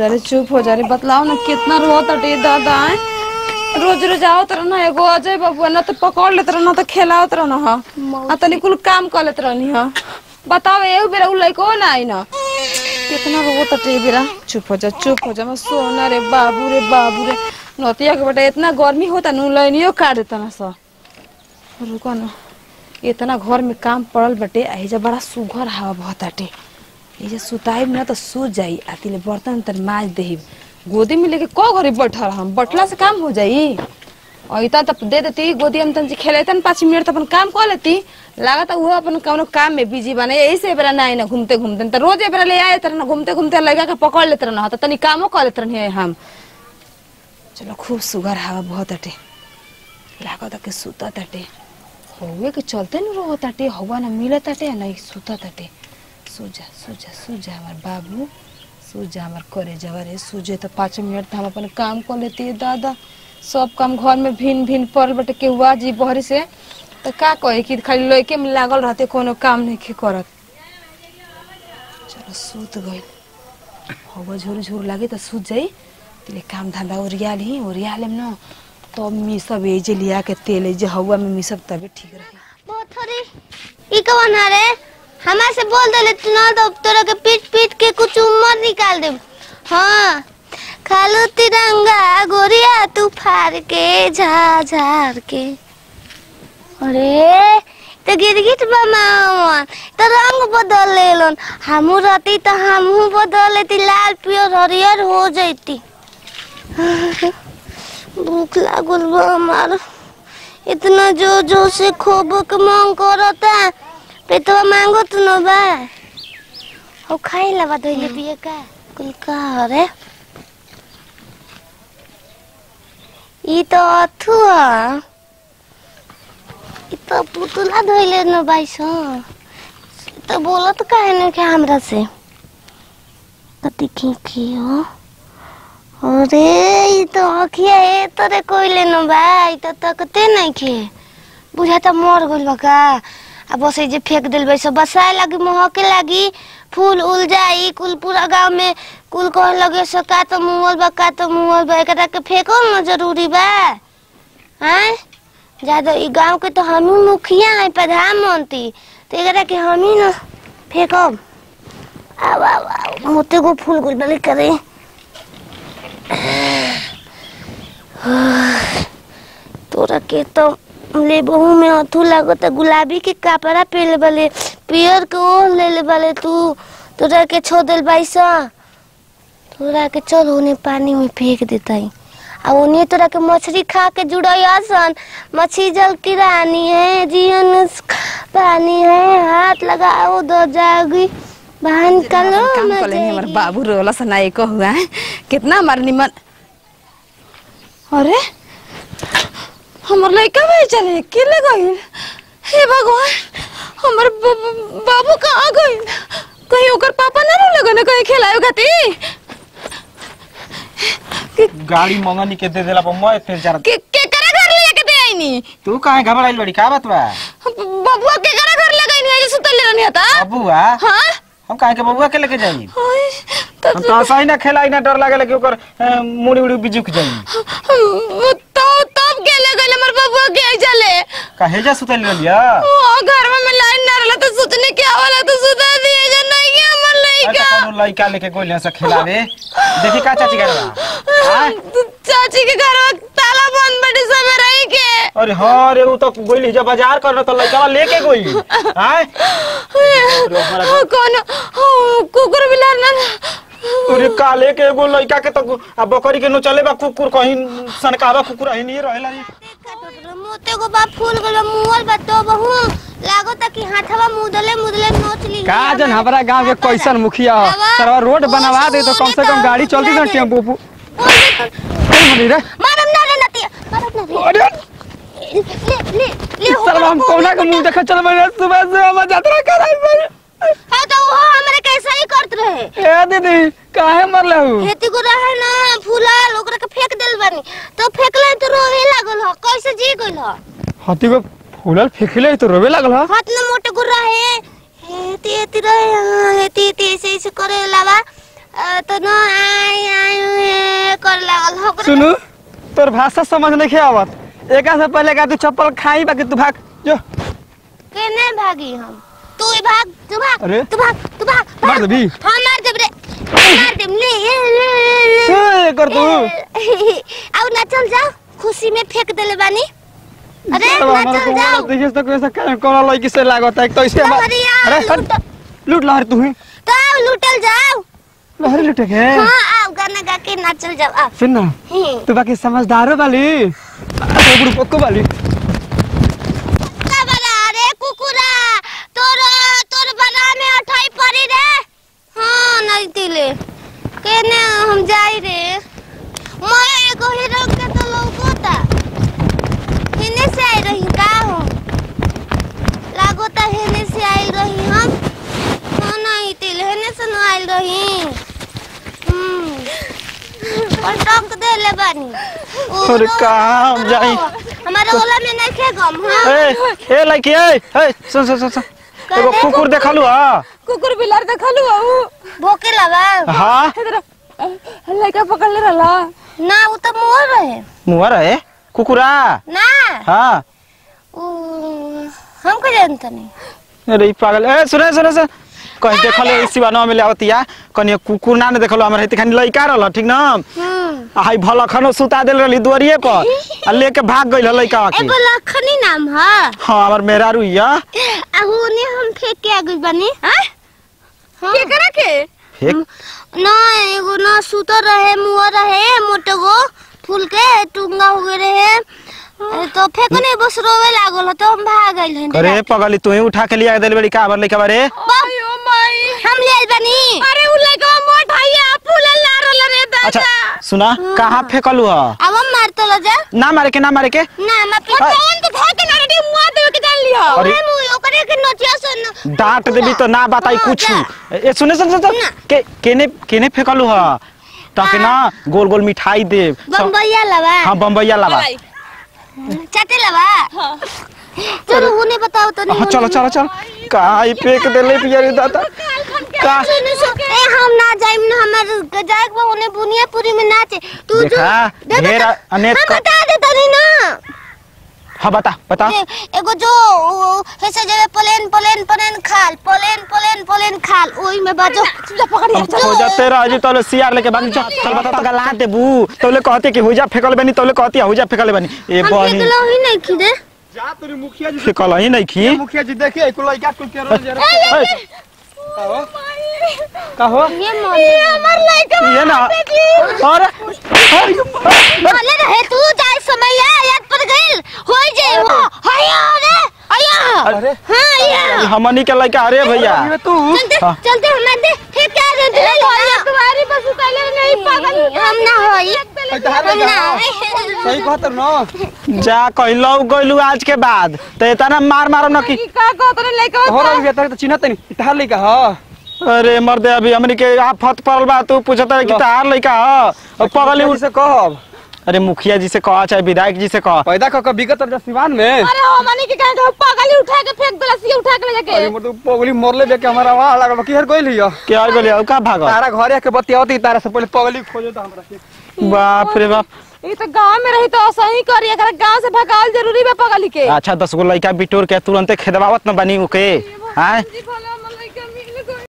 जा रे चुप हो जा रे बतलाओ ना कितना रो तटे दादा आए रोज रोज आओ तर ना एगो अजय बाबू ना तो पकड़ लेत रह ना तो खेलाओ तर ना हा आ तनी कुल काम कर लेत रहनी हा बताओ एउ बेरा उ लइको ना आई ना कितना रो तटे बेरा चुप हो जा चुप हो जा मैं सोना रे बाबू रे बाबू रे नतिया के बेटा इतना गर्मी होता नु लइनियो काट देता ना सा रुको ना इतना घर में काम पड़ल बटे आ एजा बड़ा सुघर हवा बहताटे एजा सुताई ना तो सो जाई आ तिले बर्तन तर माज देही गोदी में लेके को घरे बैठल हम बैठला से काम हो जाई और इतना तब दे देती गोदी में तन खेलेतन पाँच मिनट तो अपन काम कर लेती लागत वो अपन कौनो काम में बिजी बने यही से बेरा ना आई ना घूमते घूमते तो रोज बेरा ले आए तरह ना घूमते घूमते लगा के पकड़ लेते रहना तो तनी कामो कर लेते रहनी हम चलो खूब सुगर हवा बहुत अटे लागत के सुता तटे हौवे के चलते न रहो ताटे हवा ना मिले ताटे आ नहीं सुता ताटे सुजा सुजा सुजा हमार बाबू सुजा हमार करे जवा रे सुजे तो पाँच मिनट तो हम अपन काम कर लेती है दादा सब काम घर में भिन भिन पड़ल बटे के हुआ जी बहरी से तो का कहे कि खाली लड़के में लागल रहते कोनो काम नहीं के करत चलो सूत गई हवा झोर झोर लागे तो सूत जाई तिले काम धंधा ओरिया ली ओरिया लेम न तो मिसब एजे लिया के तेल एजे हवा में मिसब तबे ठीक रही मोथरी ई कवन रे हमारे से बोल देले तू ना तो तोरा के पीट पीट के कुछ उम्र निकाल दे हाँ खालू तिरंगा गोरिया तू फाड़ के झाड़ झाड़ के अरे तो गिरगिट बमावन तो रंग बदल लेलन हमू रहती तो हमहू बदल लेती लाल पियर हरियर हो जैती भूख लागल बा हमार इतना जोर जोर से खोबो के मांग करता पेटवा मांगो तू न बा हो खाई लवा धोइले पिए का कुल का रे ई तो अथुआ ई तो पुतला धोइले न बाइस तो बोलत काहे न के हमरा से कति की की हो अरे ई तो अखिया ए तोरे कोइले न बा ई तो तकते नहीं खे बुझाता मर गइल बा का आ बस ई जे फेंक दिल बा सब बसाए लागी महके लागी फूल उल जाई कुल पूरा गांव में कुल कहे लगे सो का तो मुहल बा का तो मुहल बा एकरा के फेंको न जरूरी बा हैं ज्यादा ई गांव के तो हम ही मुखिया है प्रधानमंत्री तो एकरा के हम ही न फेंकब आव आव आव मोते को फूल गुल बले करे तोरा के तो ले बहू में अथू लागत गुलाबी के कपड़ा पहले वाले पियर के ओढ़ ले ले वाले तू तोरा के छोड़ दिल बाईसा तोरा के चल उन्हें पानी में फेंक देता है आ उन्हें तोरा के मछली खा के जुड़ई आसन मछली जल की रानी है जीवन पानी है हाथ लगाओ दो जागी बाहर निकालो काम मैं कर लेनी हमार जाएगी। बाबू रोला सना एक हुआ है कितना हमार निमन अरे हमर लड़का भाई चले के ले गई हे भगवान हमर ब- ब- बाबू कहाँ गई कहीं ओकर पापा ना रोले गने कहीं खिलायो खाती गाड़ी मंगनी के दे देला पर मैं इतने जरा के के करा घर ले के दे आईनी तू काहे घबराइल बड़ी का बात बा बबुआ के करा घर ले गई नहीं सुतल ले रहनी था बबुआ हां हम काहे के बबुआ के लेके जाई ओए हम तो ऐसा ही ना खेलाई ना डर लागेला कि ओकर अ, मुड़ी उड़ी बिजुक जाई तो तब के ले गई हमर बबुआ के आई चले काहे जा सुतल रहलिया ओ घर में मैं लाइन ना रहला तो सोचने क्या वाला तो सुता दिए जा नहीं है हमर अच्छा लड़का कोनो लइका लेके गोलियां से खिलावे देखी का चाची घर बा आय? चाची के घर में ताला बंद बड़ी समय रही के अरे हाँ रे वो तो गोली जब बाजार करना तो लइका लेके गोई हाय ओ, कौन ओ, कुकुर बिलार ना अरे काले के एगो लइका के तो आ बकरी के नो चले बा कुकुर कहीं सनकावा कुकुर ही नहीं रहेला रे मोते को बा फूल गल मुहल बा तो बहु लागो ता कि हाथवा मुदले मुदले नोच ली का जन हमारा गांव के कैसन मुखिया ह बाबा। सरवा रोड बनवा दे तो कम से कम गाड़ी चलती ना टेम्पू पु- कौन हरी रे मारम ना रे नतिया मारम ना रे अरे ले ले ले हो सरवा हम कोना के मुंह देखा चल मैंने सुबह से हम यात्रा कराई पर हाँ तो वो हमरे कैसा ही करत रहे ए दीदी काहे मरले हु खेती को रहे ना फूलाल ओकरा के फेंक देल बानी तो फेंकले तो रोवे लागल ह कैसे जी गइल ह हाथी को फूलल फेंकले तो रोवे लागल ह हाथ में मोटे गुर रहे हेती हेती रहे हाँ, हेती हेती ऐसे ऐसे करे लावा अ, तो न आई आई हुए कर लागल हो सुनू तोर भाषा समझ नहीं आवत एक से पहले का तू चप्पल खाई बाकी तू भाग जो केने भागी हम तू ही भाग तू भाग अरे। तू भाग तू भाग मार देबी? हाँ मार देब रे मार देब ले ए, कर तू अब ना चल जाओ खुशी में फेंक देले बानी अरे चलो, ना हमारा चल को जाओ देखिए तो कैसा क्या कौन लड़की से लागत है तो इसे हमार- लहरिया, अरे हट, लूट। लूट लहर तू ही तो आओ लूटल जाओ लहर लूटे के हाँ आओ गाना गा के नाचल जाओ आओ सुन ना हम्म। तू बाकी समझदारो वाली तो बुढ़ पक्को वाली का बना रे कुकुरा तोर तोर बना में अठाई पड़ी रे हाँ नहीं तिले केने हम जाई रे मैं एगो हीरो के तो लौकोता हेने से आई रही का हो लागोता हेने से आई रही हम हाँ नहीं तिले हेने से न आई रही हम्म पटक दे ले बानी ओ अरे रो- कहाँ हम जाई? हमारे ओला में नहीं खे गम हाँ ए ए लड़की ए ए सुन सुन सुन सुन एगो कुकुर देखलू हा कुकुर बिलार देखलू हऊ भोके लगा हाँ लड़का पकड़ ले रहला ना वो तो मोर रहे मुआ रहे कुकुरा ना हाँ वो हमको जानता नहीं अरे ई पागल ए सुने सुने सुन कहीं देखल सिवानो में आवतिया कनी कुकुर ना ने देखलो हमरा हेती खानी लइका रहल ठीक ना हम्म आ हाई भला खनो सुता देल रहली दुआरिये पर आ लेके भाग गइल लइका के एगो लखनी नाम है हाँ हमर मेरा रुइया आहू ने हम फेंक के आगे बनी हाँ के करा के फेक ना एगो ना सुतर रहे मुआ रहे मोटे गो फूल के टुंगा हो गए रहे ए, तो फेंकने बस रोवे लागल हो, तो हम भाग गइल हन अरे पगली तू ही उठा के लिया देल बड़ी का हमर लइका बारे अयो माई हम ले आइल बनी अरे उ लड़का मोट हइया फूल ला रहल रे अच्छा दादा सुना कहाँ फेकलू ह अब हम मार तो लो जा ना मारे के ना मारे के ना हम अपने अरे। कौन तो धर के ना रेडी मुआ देवे के जान लियो अरे। ओए मुई ओकरे के नचिया सुन डांट देबी तो ना बताई हाँ, कुछ जा। ए सुने सुन सुन ना। के केने केने फेकलू ह ताकि ना गोल गोल मिठाई दे बम्बैया लवा हाँ बम्बैया लावा भाई चाटे लवा चलो उन्हें बताओ तो हाँ चलो चलो चलो कहाँ ही फेंक देले पिया रे दादा का सुनो सु ए हम ना जाइम ना हमर जाएक बा उन्हें बुनियापुरी में नाचे तू जो देखा, दे ढेर बता- अनेक हम क- बता दे तनी ना हाँ बता बता ए- एगो जो ओ, ऐसे जगह प्लेन प्लेन प्लेन खाल प्लेन प्लेन प्लेन खाल ओई में बाजो पकड़ अब हो जाते रह जी तोले सियार लेके भाग चल चल बता तो गला देबू तोले कहते कि हुजा फेकल बनी तोले कहती हुजा फेकल बनी ए हम बनी निकलो ही नहीं खिदे जा तोरी मुखिया जी फेकल ही नहीं खी मुखिया जी देखिए कुल लइका कुल के रोज ए, का हो ये मन हमर लड़का ये ना अरे बोले रहे तू जाए समय याद पर गइल होई जे हो हया रे हया अरे हां या हमनी के लइका अरे भैया ये तू चलते हाँ। चलते हमें दे ठीक क्या रे दे तुम्हारी बस उताले नहीं पागल हम ना होई तहार हम लइका ना सही कहत न जा कहलौ गइलू आज के बाद तो इतना मार मारो न कि की का को तने लड़का हो रहा है तो चिन्हत नहीं तहार लइका ह अरे मर्दे अभी हमनी के आफत पड़ल बा तू पूछत है कि तार लइका ह और पगली मुखिया जी से कहब अरे मुखिया जी से कह चाहे विधायक जी से कह पैदा क के बिगत रह सिवान में अरे हो मानी के कहे पागल उठा के फेंक देला सी उठा के ले अरे जाके मोर तो पगली मरले बे के हमारा वहां लागल की हर गइल हियो के आ गइल का भाग तारा घरे के बतियावती तारा से पहले पगली खोजे तो हमरा के बाप रे बाप ये तो गांव में रही तो सही करी एकरा गांव से भगाल जरूरी बा पगली के अच्छा दस गो लइका बिटोर के तुरंते खेदवावत न बनी ओके आय जी भला